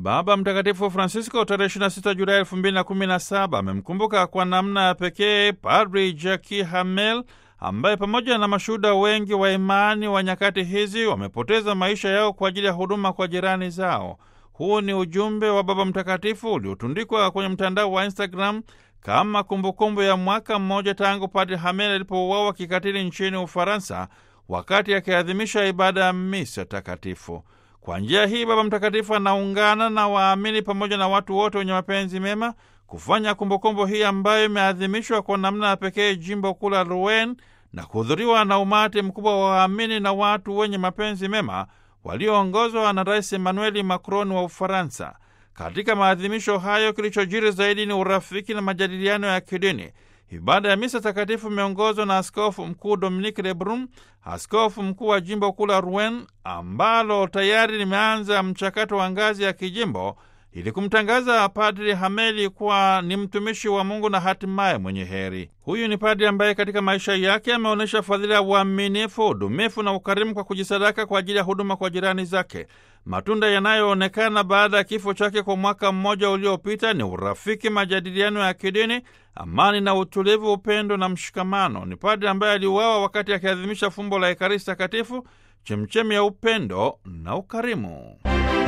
Baba Mtakatifu Francisco tarehe 26 Julai 2017 amemkumbuka kwa namna ya pekee Padri Jackie Hamel ambaye pamoja na mashuhuda wengi wa imani wa nyakati hizi wamepoteza maisha yao kwa ajili ya huduma kwa jirani zao. Huu ni ujumbe wa Baba Mtakatifu uliotundikwa kwenye mtandao wa Instagram kama kumbukumbu ya mwaka mmoja tangu Padri Hamel alipouawa kikatili nchini Ufaransa wakati akiadhimisha ibada ya misa takatifu. Kwa njia hii Baba Mtakatifu anaungana na waamini pamoja na watu wote wenye mapenzi mema kufanya kumbukumbu hii ambayo imeadhimishwa kwa namna ya pekee jimbo kuu la Rouen na kuhudhuriwa na umati mkubwa wa waamini na watu wenye mapenzi mema walioongozwa na Rais Emmanuel Macron wa Ufaransa. Katika maadhimisho hayo, kilichojiri zaidi ni urafiki na majadiliano ya kidini. Ibada ya misa takatifu imeongozwa na askofu mkuu Dominique Lebrun, askofu mkuu wa jimbo kuu la Rouen, ambalo tayari limeanza mchakato wa ngazi ya kijimbo ili kumtangaza Padri Hameli kuwa ni mtumishi wa Mungu na hatimaye mwenye heri. Huyu ni padri ambaye katika maisha yake ameonyesha fadhila ya uaminifu, udumifu na ukarimu kwa kujisadaka kwa ajili ya huduma kwa jirani zake. Matunda yanayoonekana baada ya kifo chake kwa mwaka mmoja uliopita ni urafiki, majadiliano ya kidini, amani na utulivu, upendo na mshikamano. Ni padri ambaye aliuawa wakati akiadhimisha fumbo la Ekaristi Takatifu, chemchemi ya upendo na ukarimu.